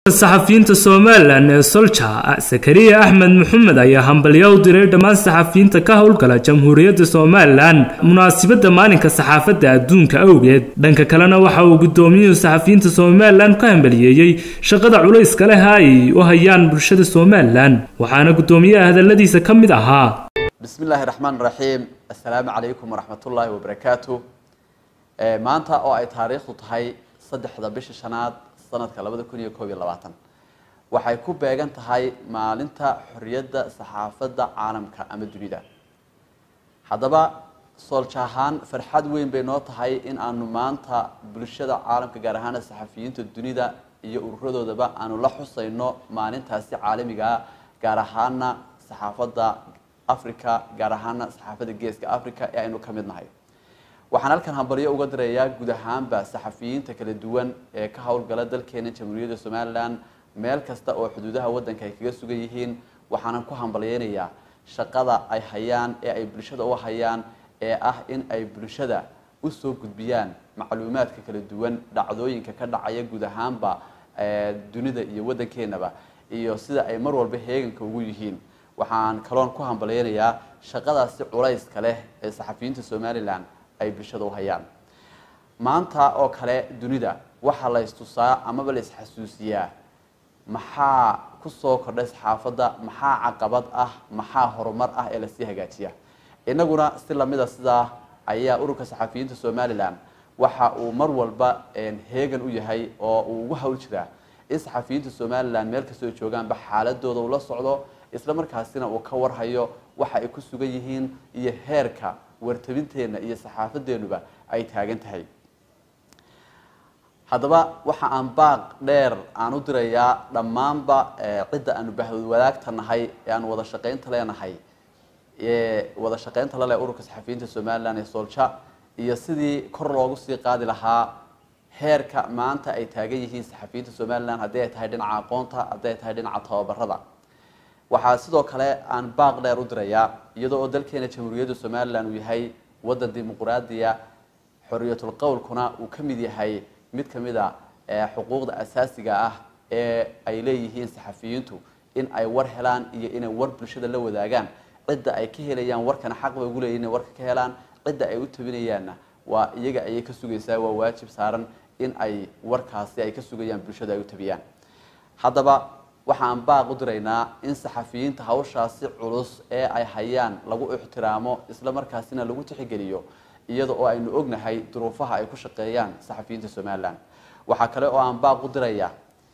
saxafiyiinta somalilan ee solja sakariya axmed maxamed ayaa hambalyo u diray dhammaan saxafiyiinta ka howlgala jamhuuriyadda somalilan munaasibadda maalinka saxaafadda adduunka awgeed dhanka kalena waxa uu gudoomiyuhu saxafiyiinta somalilan ka hambaliyeeyey shaqada culayska leh ay u hayaan bulshada somalilan waxaana gudoomiyaha hadaladiisa ka mid ahaa bismi illaahi raxmaan raxiim assalaamu calaykum waraxmatullaahi wabarakaatu maanta oo ay taariikhdu tahay saddexda bisha shanaad sanadka labada kun iyo koob iyo labaatan waxay ku beegan tahay maalinta xorriyadda saxaafadda caalamka ama dunida haddaba soolja ahaan farxad weyn bay noo tahay in aanu maanta bulshada caalamka gaar ahaana saxafiyiinta dunida iyo ururadoodaba aanu la xusayno maalintaasi caalamigaa gaar ahaana saxaafadda africa gaar ahaana saxaafadda geeska africa ee aynu ka mid nahay waxaan halkan hambalyo uga dirayaa guud ahaanba saxafiyiinta kala duwan ee ka howlgala dalkeena jamhuuriyadda somalilan meel kasta oo xuduudaha waddanka ay kaga sugan yihiin waxaanan ku hambalyeynayaa shaqada ay hayaan ee ay bulshada u hayaan ee ah in ay bulshada usoo gudbiyaan macluumaadka kala duwan dhacdooyinka ka dhacaya guud ahaanba dunida iyo waddankeenaba iyo sida ay mar walba heeganka ugu yihiin waxaan kaloon ku hambalyeynayaa shaqadaasi culayska leh ee saxafiyiinta somalilan ay bulshada u hayaan maanta oo kale dunida waxaa la istusaa amaba la isxasuusiyaa maxaa kusoo kordhay saxaafadda maxaa caqabad ah maxaa horumar ah ee lasii hagaajiya inaguna si lamida sidaa ayaa ururka saxafiyiinta somalilan waxa uu mar walba heegan u yahay oo uu ugu hawl jiraa in saxafiyiinta somalilan meel kastoo joogaanba xaaladooda uu la socdo isla markaasina uu ka warhayo waxa ay ku sugan yihiin iyo heerka wartabinteenna iyo saxaafadeennuba ay taagan tahay haddaba waxa aan baaq dheer aan u dirayaa dhammaanba cidda aanu bahwadaagta nahay ee aanu wada shaqaynta leenahay ee wada shaqaynta laleh ururka saxafiyiinta somalilan ee soolja iyo sidii kor loogu sii qaadi lahaa heerka maanta ay taagan yihiin saxafiyiinta somalilan haddii ay tahay dhinaca aqoonta haddii ay tahay dhinaca tababarada waxaa sidoo kale aan baaq dheer u dirayaa iyadoo oo dalkeena jamhuuriyadda somalilan uu yahay waddan dimuqraadiya xoriyatul qowlkuna uu ka mid yahay mid ka mid a xuquuqda asaasiga ah ee ay leeyihiin saxafiyiintu in ay war helaan iyo inay war bulshada la wadaagaan cidda ay ka helayaan warkana xaq bay ugu leeyihin inay warka ka helaan cidda ay u tabinayaanna waa iyaga ayay ka sugaysaa waa waajib saaran in ay warkaasi ay ka sugayaan bulshada ay u tabiyaan haddaba waxaan baaq u diraynaa in saxafiyiinta hawshaasi culus ee ay hayaan lagu ixtiraamo isla markaasina lagu tixgeliyo iyada oo aynu ognahay duruufaha ay ku shaqeeyaan saxafiyiinta somalilan waxaa kale oo aan baaq u diraya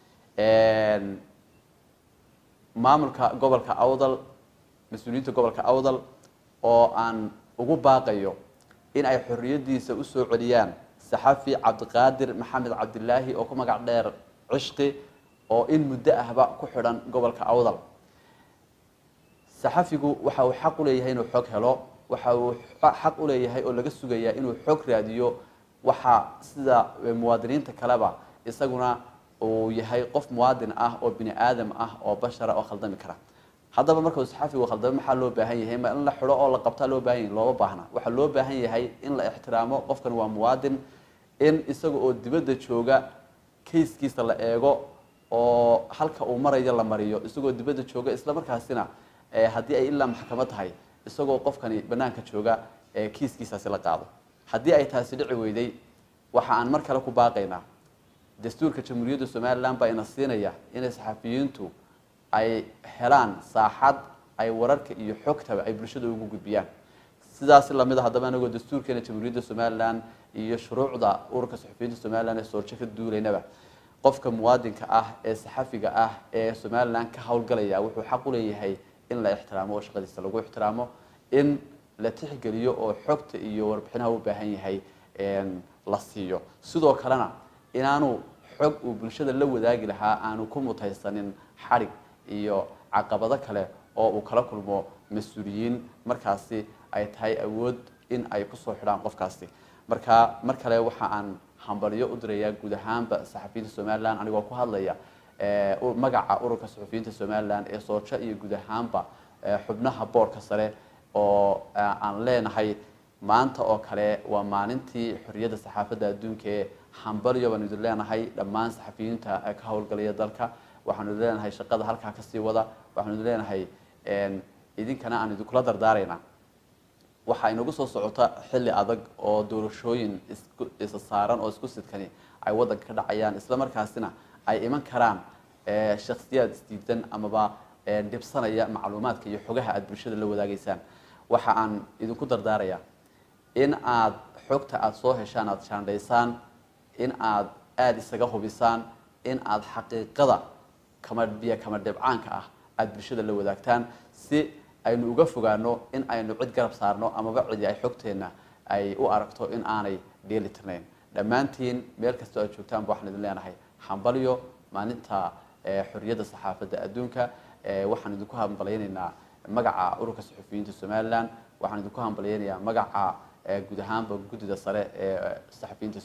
maamulka gobolka awdal mas-uuliyiinta gobolka awdal oo aan ugu baaqayo in ay xorriyadiisa usoo celiyaan saxafi cabdiqaadir maxamed cabdilaahi oo ku magac dheer cishqi oo in muddo ahba ku xidhan gobolka awdal saxafigu waxa uu xaq u leeyahay inuu xog helo waxa uu xaq u leeyahay oo laga sugayaa inuu xog raadiyo waxa sida muwaadiniinta kaleba isaguna uu yahay qof muwaadin ah oo bini aadam ah oo bashara oo khaldami kara haddaba marka uu saxafigu khaldamo maxaa loo baahan yahay ma in la xidho oo la qabtaa loo baahan yahay looma baahna waxaa loo baahan yahay in la ixtiraamo qofkan waa muwaadin in isaga oo dibadda jooga kayskiisa la eego oo halka uu marayo la mariyo isagoo dibadda jooga isla markaasina haddii ay ilaa maxkamad tahay isagoo qofkani banaanka jooga kiiskiisaasi la qaado haddii ay taasi dhici weyday waxa aan mar kale ku baaqaynaa dastuurka jamhuuriyadda somalilan baa ina siinaya inay saxafiyiintu ay helaan saaxad ay wararka iyo xogtaba ay bulshada ugu gudbiyaan sidaasi lamid a haddaba anagoo dastuurkeena jamhuuriyadda somalilan iyo shuruucda ururka saxafiyiinta somalilan ee sooljo ka duulaynaba qofka muwaadinka ah ee saxafiga ah ee somalilan ka howlgalaya wuxuu xaq u leeyahay in la ixtiraamo oo shaqadiisa lagu ixtiraamo in la tixgeliyo oo xogta iyo warbixinaha u baahan yahay la siiyo sidoo kalena inaanu xog uu bulshada la wadaagi lahaa aanu ku mutaysanin xadhig iyo caqabado kale oo uu kala kulmo mas-uuliyiin markaasi ay tahay awood in ay kusoo xidhaan qofkaasi marka mar kale waxa aan hambalyo u dirayaa guud ahaanba saxafiyiinta somalilan anigoo ku hadlaya magaca ururka saxafiyiinta somalilan ee soojo iyo guud ahaanba xubnaha boorka sare oo aan leenahay maanta oo kale waa maalintii xorriyadda saxaafadda adduunka ee hambalyo baanu idin leenahay dhammaan saxafiyiinta ka howlgalaya dalka waxaanu idin leenahay shaqada halkaa kasii wada waxaanu idin leenahay idinkana aan idinkula dardaaraynaa waxaa inagu soo socota xilli adag oo doorashooyin isku isa saaran oo isku sidkani ay waddanka ka dhacayaan isla markaasina ay iman karaan shaksiyaad isdiidan amaba dhibsanaya macluumaadka iyo xogaha aada bulshada la wadaagaysaan waxa aan idinku dardaarayaa in aad xogta aada soo heshaan aada shaandhaysaan in aada aada isaga hubisaan in aada xaqiiqada kama biyo kama dhibcaanka ah aada bulshada la wadaagtaan si aynu uga fogaano in aynu cid garab saarno amaba cidi ay xogteenna ay u aragto in aanay dheeli tirnayn dhammaantiin meel kastoo aad joogtaanba waxaan idin leenahay hambalyo maalinta xorriyadda saxaafadda adduunka waxaan idinku hambalyaynaynaa magaca ururka saxufiyiinta somalilan waxaan idinku hambalyaynayaa magaca guud ahaanba guddida sare ee saxafiyiinta